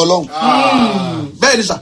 ọlọ́run bẹ́ẹ̀ ni sà.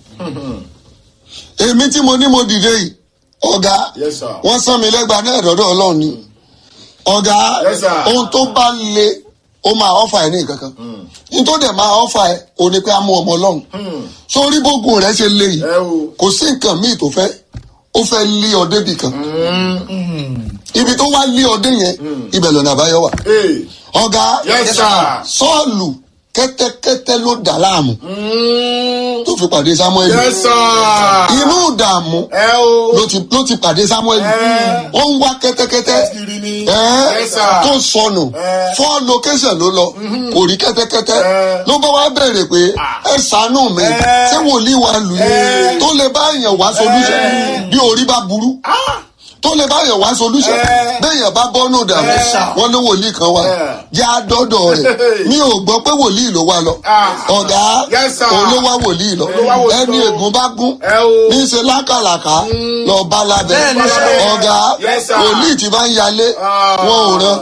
èmi tí mo ní mo dìde yìí ọ̀gá Yes, sir. wọ́n sán mi lẹ́gbàá náà dọ́dọ̀ ọlọ́run ni ọ̀gá Yes, sir. ohun tó bá le ó máa ọ́fà ẹ̀ ní nǹkan kan ní tó dẹ̀ máa ọ́fà ẹ̀ ò ní pé á mú ọmọ ọlọ́run sórí bógun rẹ̀ ṣe le yìí ẹ o. kò sí nǹkan míì tó fẹ́ ó fẹ́ lé ọ débì kan ibi tó wá lé ọdẹ yẹn ibẹ̀ lọ́nà àbáyọ wà Hey. ọ̀gá Yes, sir. sọ́ọ̀lù kẹ́tẹ́kẹ́tẹ́ ló dà láàmú Mm. tó fi pàdé samuel Yes, sir. inú ìdààmú ẹ o. ló ti ló ti pàdé samuel Eh. ó ń wá kẹ́tẹ́kẹ́tẹ́ kiri ni. ẹ́ Yes, sir. tó sọnù Eh. four location ló lọ kò rí kẹ́tẹ́kẹ́tẹ́ Eh. ló bá wá bẹ̀rẹ̀ pé ẹ ṣàánú mi Eh. ṣé wòlíì wa lù yín Eh. tó lè bá èèyàn wá solution Eh. bí orí bá burú Ah. tó lè bá èèyàn wá solution Eh. béèyàn bá bọ́nù dàmú Eh. wọn ló wòlíì kan wá Eh. jẹ́ àdọ́dọ̀ rẹ̀ mi ò gbọ́ pé wòlíì ló wá lọ Ah. ọ̀gá Yes, sir. òun ló wá wòlíì lọ Ló wá wòlíì ẹni lọ. ègún bá gún ẹ o. ní í ṣe lákàlàkà lọ bá lábẹ́ Bẹ́ẹ̀ ni, sir. ọ̀gá Yes, sir. wòlíì tí bá ń yalé Ah. wọn ò rán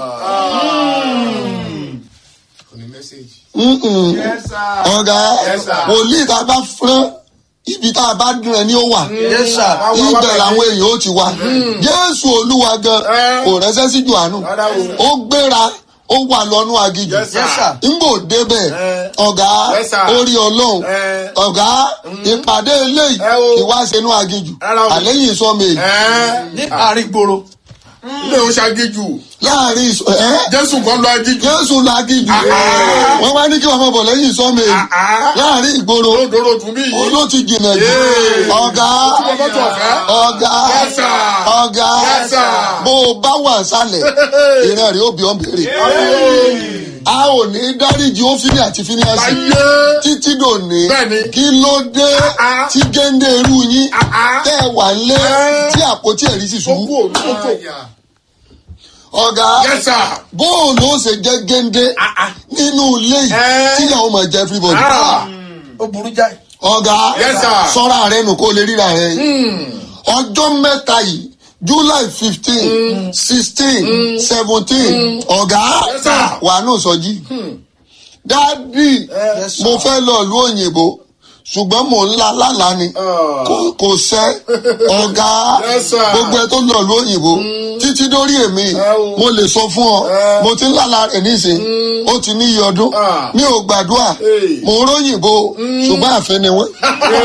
Mm-mm. Yes, sir. ọ̀gá Yes, sir. wòlíì tá a bá fún ibi tá a bá dùn ẹ ní ó wà yes sir. ibẹ̀ làwọn èèyàn ó ti wá jésù olúwa gan Eh. kò rẹ́sẹ́ sí johannu Rárá o. ó gbéra ó wà lọ́nú agijù Yes, sir. yes sir. ngbò débẹ̀ Eh. ọ̀gá Yes, sir. orí ọlọ́run Eh. ọ̀gá ìpàdé eléyìí Eh, o. ìwáṣẹ̀nú agijù Rárá o. àlẹ́yìn sọ́mi Ẹ. ní àárín gbòòrò. Ilé o ṣagíjù. láàrin ìsọ ẹ́ Jésù kan lọ agíjù. jésù lagijù Ah. wọ́n wá ní kí wọ́n máa bọ̀ lẹ́yìn sọ́mi Ah. láàrin ìgboro Lódòrò tún bí yìí. ló ti jìnnà jù Yeah. ọ̀gá Tí wọ́n bá tọ̀ fẹ́. ọ̀gá Yes, sir. ọ̀gá Yes, sir. bó o bá wà sálẹ̀ ìran rẹ̀ ó bí ọ́n béèrè Ayé. a ò ní dáríji ófínì àti fíníàsì Ayé. títí dòní Bẹ́ẹ̀ni. kí ló dé Ah. tí géńdé irú yín Ah, ah. tẹ́ ẹ wà lé Eh. tí àpótí ẹ̀rí sì Ó kú ṣubú òun tó fò. ọ̀gá Yes, sir. bóòlù ó ṣe jẹ́ géńdé Ah, ah. nínú ilé yìí Eh. tíyàwó máa jẹ́ everybody Ah. ó burú jáì. ọ̀gá Yes, sir. sọ́ra rẹ nù kó lè ríra rẹ ọjọ́ mẹ́ta yìí july fifteen sixteen seventeen ọ̀gá Yes, sir. wà nù sọjí dádì Yes, sir. mo fẹ́ lọ ìlú òyìnbó ṣùgbọ́n mò ń la lálàá ni Ah. kò kò sẹ́ ọ̀gá Yes, sir. gbogbo ẹ tó lọ ìlú òyìnbó títí dórí èmi o. mo lè sọ fún ọ Eh. mo ti ń lálàá rẹ̀ nísìn ó ti ní iye ọdún Ah. mi ò gbàdúrà Hey. mò ń róyìnbó ṣùgbọ́n àfẹ́ ni wọ́n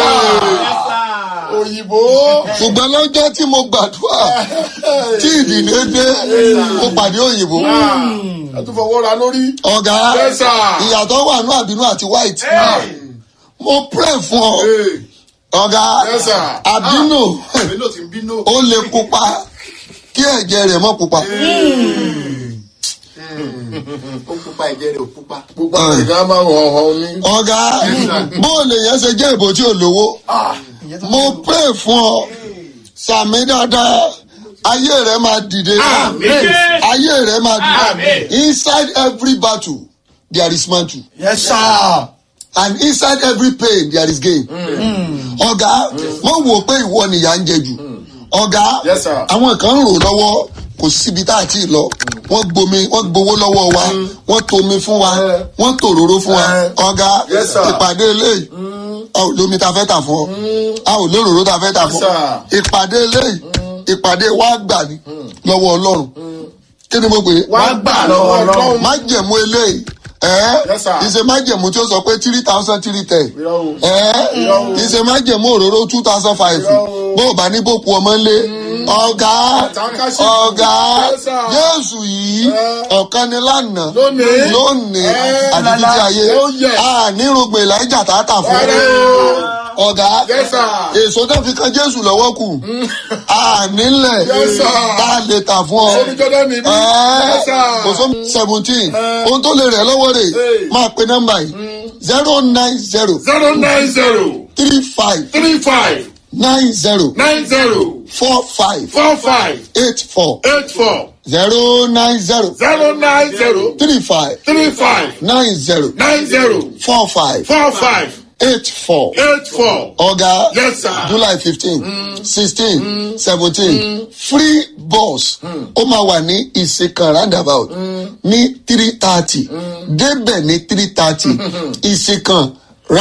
Òyìnbó. ṣùgbọ́n lọ́jọ́ tí mo gbàdúrà tí ìdílé dé mo pàdé òyìnbó A tún fọwọ́ ra lórí. ọ̀gá Yes, sir. ìyàtọ̀ wà ní àbínú àti white mo pray fún ọ Hey. ọ̀gá Yes, sir. àbínú Bínú ti ń bínú. ó lè pupa kí ẹ̀jẹ̀ rẹ̀ mọ́ pupa ó pupa ẹ̀jẹ̀ rẹ̀ ò pupa. Gbogbo àwọn ìdá máa ń hàn hàn ní. ọ̀gá bóòlù yẹn ṣe jẹ́ ìbò tí ò lówó mo pray fún ọ sàmì dáadáa ayé rẹ máa dìde ayé rẹ máa dìde inside every battle there is mantle yes sir. and inside every pain there is gain. ọ̀gá wọ́n wò pé ìwọ nìyà ń jẹ jù ọ̀gá Yes, sir. àwọn kan ń rò lọ́wọ́ kò síbi tá a ti lọ wọ́n gbomi wọ́n gbowó lọ́wọ́ wa wọ́n tomi fún wa Eh. wọ́n tòróró fún wa Eh. ọ̀gá Yes, sir. ìpàdé eléyìí a ò lómi ta fẹ́ tà fún ọ a ò lóróró ta fẹ́ tà fún ọ Yes, ìpàdé eléyìí ìpàdé wa gbà ní lọ́wọ́ ọlọ́run kí ni mo pè é Wá gbà lọ́wọ́ Ọlọ́run. májẹ̀mú eléyìí ẹ́ Yes, sir. ìṣe májẹ̀mú tí ó sọ pé three thousand three ten Irọ́ o. ẹ́ Irọ́ o. ìṣe májẹ̀mú òróró two thousand five Irọ́ o. bó o bá ní bòkú ọmọ ńlé ọ̀gá Àtàkàṣe. ọ̀gá Yes, sir. jésù yìí Eh. ọ̀kan ni lánàá Lónìí. lónìí Eh. àti títí ayé Oh, yes. ànírògbè láìjà tààtà fún Rárá o. ọ̀gá Yes, sir. èso tó fi kan jésù lọ́wọ́ kù ànílẹ̀ Yes, sir. tá a lè tà fún ọ Sórí Jọ́dá ni bí. Yes, sir. kò sómi seventeen ohun tó lè rẹ̀ lọ́wọ́ rẹ̀ Hey. máa pe nọ́mbà yìí zero nine zero Zero nine zero three five three five nine zero nine zero four five four five eight four eight four zero nine zero zero nine zero three five three five nine zero nine zero four five four five eight four eight four. ọ̀gá Yes, sir. july fifteen sixteen seventeen free bus ó máa wà ní ìsìnkàn roundabout ní three thirty débẹ̀ ní three thirty ìsìnkàn